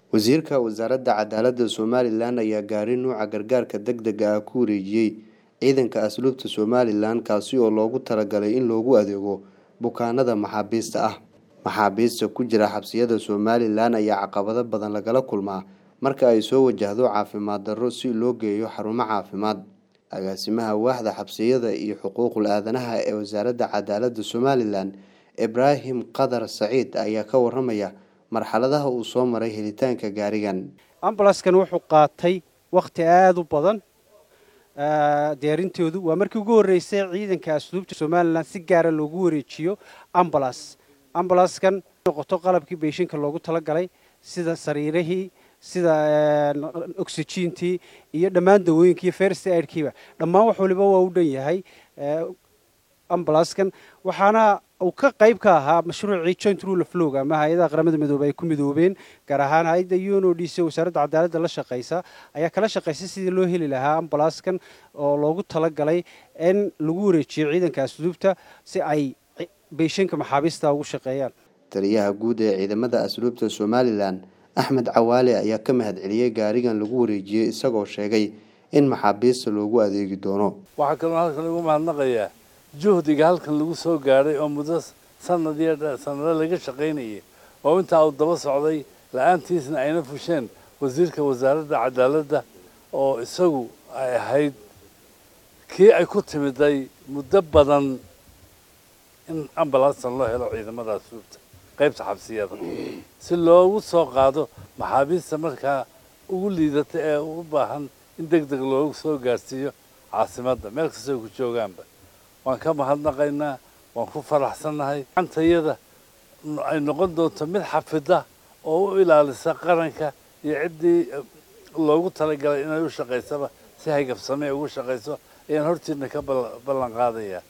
Wasiirka Wasaaradda Cadaaladda Somalilan ayaa gaaray nuuca gargaarka degdega ah ku wareejiyay ciidanka asluubta Somalilan kaasi oo loogu talagalay in loogu adeego bukaanada maxaabiista ah. Maxaabiista ku jira xabsiyada Somalilan ayaa caqabado badan lagala kulmaa marka ay soo wajahdo caafimaad darro si loo geeyo xarumo caafimaad. Agaasimaha waaxda xabsiyada iyo xuquuqul aadanaha ee Wasaaradda Cadaaladda Somalilan, Ibraahim Qadar Saciid ayaa ka waramaya marxaladaha uu soo maray helitaanka gaarigan. ambulaskan wuxuu qaatay wakhti aada u badan diyaarintoodu waa markii ugu horreysay ciidanka asluubta somalilan si gaara loogu wareejiyo ambulas ambulaskan noqoto qalabkii beeshinka loogu talagalay sida sariirihii sida oxygentii iyo dhammaan dawooyinkii iyo first aidkiiba dhammaan wax waliba waa u dhan yahay ambulaskan waxaana uu ka qayb ka ahaa mashruucii joint rule of law ama hay-adaha qaramada midoobey ay ku midoobeen gaar ahaan hay-adda uno d c wasaaradda cadaaladda la shaqeysa ayaa kala shaqeysay sidii loo heli lahaa ambulaskan oo loogu talagalay in lagu wareejiyo ciidanka asluubta si ay beeshinka maxaabiista ugu shaqeeyaan taliyaha guud ee ciidamada asluubta somalilan axmed cawaale ayaa ka mahadceliyey gaarigan lagu wareejiyey isagoo sheegay in maxaabiista loogu adeegi doono waxaa kaloo halkan lagu mahadnaqayaa juhdiga halkan lagu soo gaadhay oo muddo sanad iyo sanado laga shaqaynayay oo intaa uu daba socday la-aantiisna ayna fusheen wasiirka wasaaradda cadaaladda oo isagu ay ahayd kii ay ku timiday muddo badan in ambalansan loo helo ciidamada asluubta qaybta xabsiyada si loogu soo qaado maxaabiista markaa ugu liidata ee u baahan in deg deg loogu soo gaarsiiyo caasimadda meel kastoo ku joogaanba waan ka mahadnaqaynaa waan ku faraxsannahay gacantayada ay noqon doonto mid xafida oo u ilaalisa qaranka iyo ciddii loogu talagalay inay u shaqaysaba si haygabsamee ugu shaqayso ayaan hortiina ka ballan qaadaya